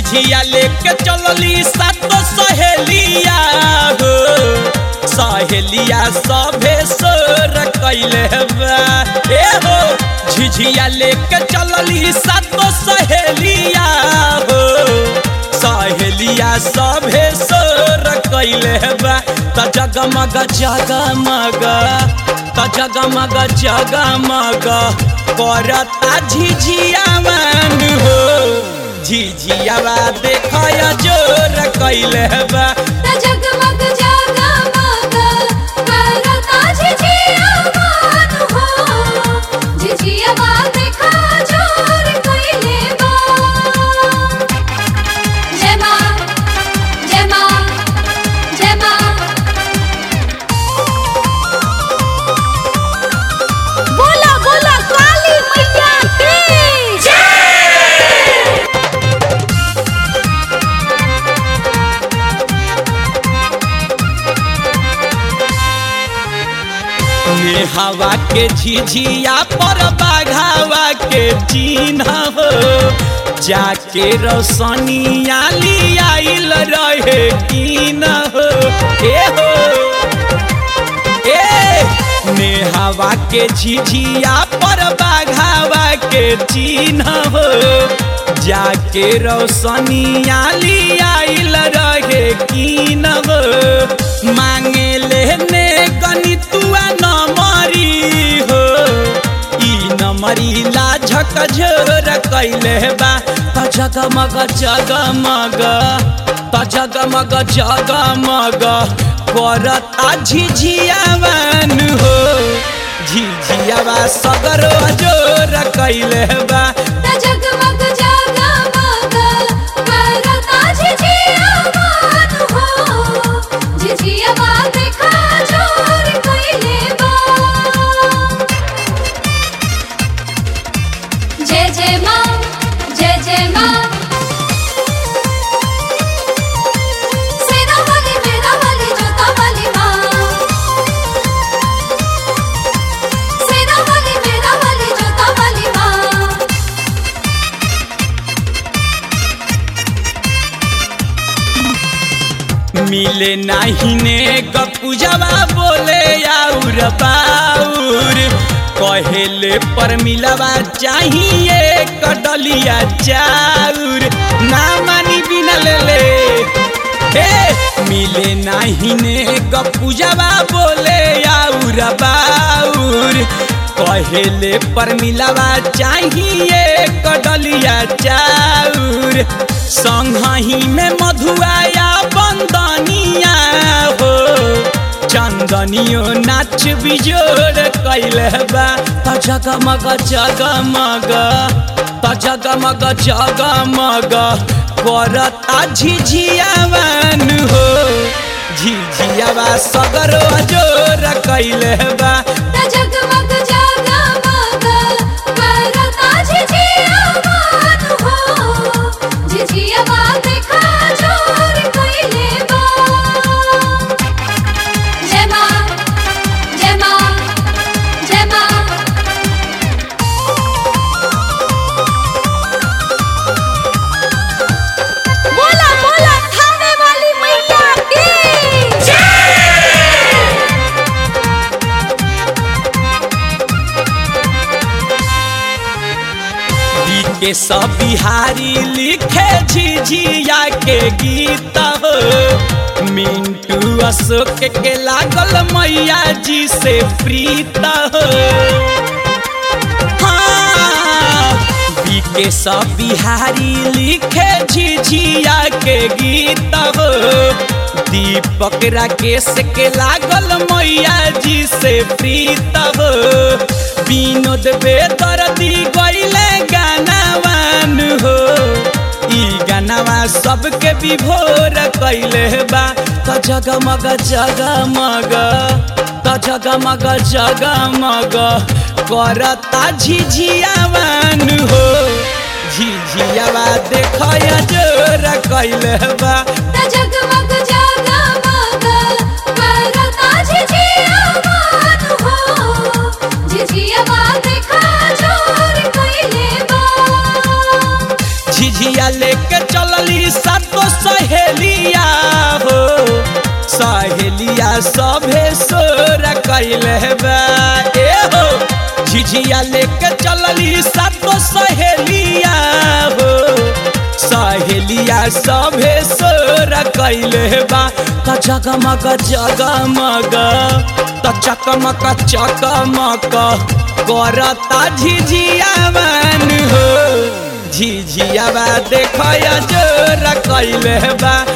झिझिया लेके चलली सातो सहेलिया हो सहेलिया सभे सोर कैले बा ए हो झिझिया लेके चलली सातो सहेलिया हो सहेलिया सभे सोर कैले बा त जगमग जगमग त जगमग जगमग करता झिझिया मन हो झिझियावा देखय जोर कैले बा त जगमग जगमग करता झिझिया मान हो झिझियावा देखा जोर कइले बा जय मां जय मां जय मां बोला बोला काली मैया की जय हवा के झिझिया पर बाघावा के चिन्ह हो जाके रोशनिया लियाइल रहे की न हो ए हो ए नेहावा के झिझिया पर बाघावा के चिन्ह हो जाके रोशनिया लियाइल रहे की न हो मांगे लेने गणितुआ न मरी हो ई न मरी लाझक झोर कैले बा त जगमग जगमग त जगमग जगमग करता झिझियावन हो झिझियावा सगर जोर कैले बा त जगमग जगमग करता झिझिया मान हो झिझियावा देखा जोर कइले बा जय जय मां जय जय मां सेना वाली मेरा वाली जोता वाली मां सेना वाली मेरा वाली जोता वाली मां मिले नाही ने गपुजवा बोले आउर बाउर कहेले पर मिलवा चाहिए कटलिया चाउर ना मानी बिना ले ले हे मिले नाही ने गपुजवा बोले आउर बाउर कहेले पर मिलवा चाहिए कटलिया चाउर संगही में मधुआया बंदनिया हो चंदनियो नाच बिजोड़ कैले बा त जगमग जगमग त जगमग जगमग करता झिझियावन हो झिझियावा सगर जोर कैले बा त जगमग जगमग करता झिझिया मान हो झिझियावा देखा जोर कइले बा जय मां जय मां जय मां बोला बोला थाने वाली मैया की जय के सब बिहारी लिखे झिझिया के गीत हो मिंटू अशोक के लागल मैया जी से प्रीत हो हाँ, बीके सब बिहारी लिखे झिझिया के गीत हो दीपक राकेश के लागल मैया जी से प्रीत हो विनोद बेदर्दी गईले गानावान हो ई गानावा सबके विभोर कैले बा त जगमग जगमग त जगमग जगमग करता झिझियावान हो झिझियावा देखय जोर कैले बा त जगमग जगमग करता झिझिया मान हो झिझियावा देखा जोर कइले बा झिझिया झिझिया लेके चलली सातो सहेलिया हो सहेलिया सभे सोर कैले बा ए हो झिझिया लेके चलली सातो सहेलिया हो सहेलिया सभे सोर कैले बा त जगमग जगमग त चकमक चकमक करता झिझिया मन हो झिझिया बा देख जोर कैले बा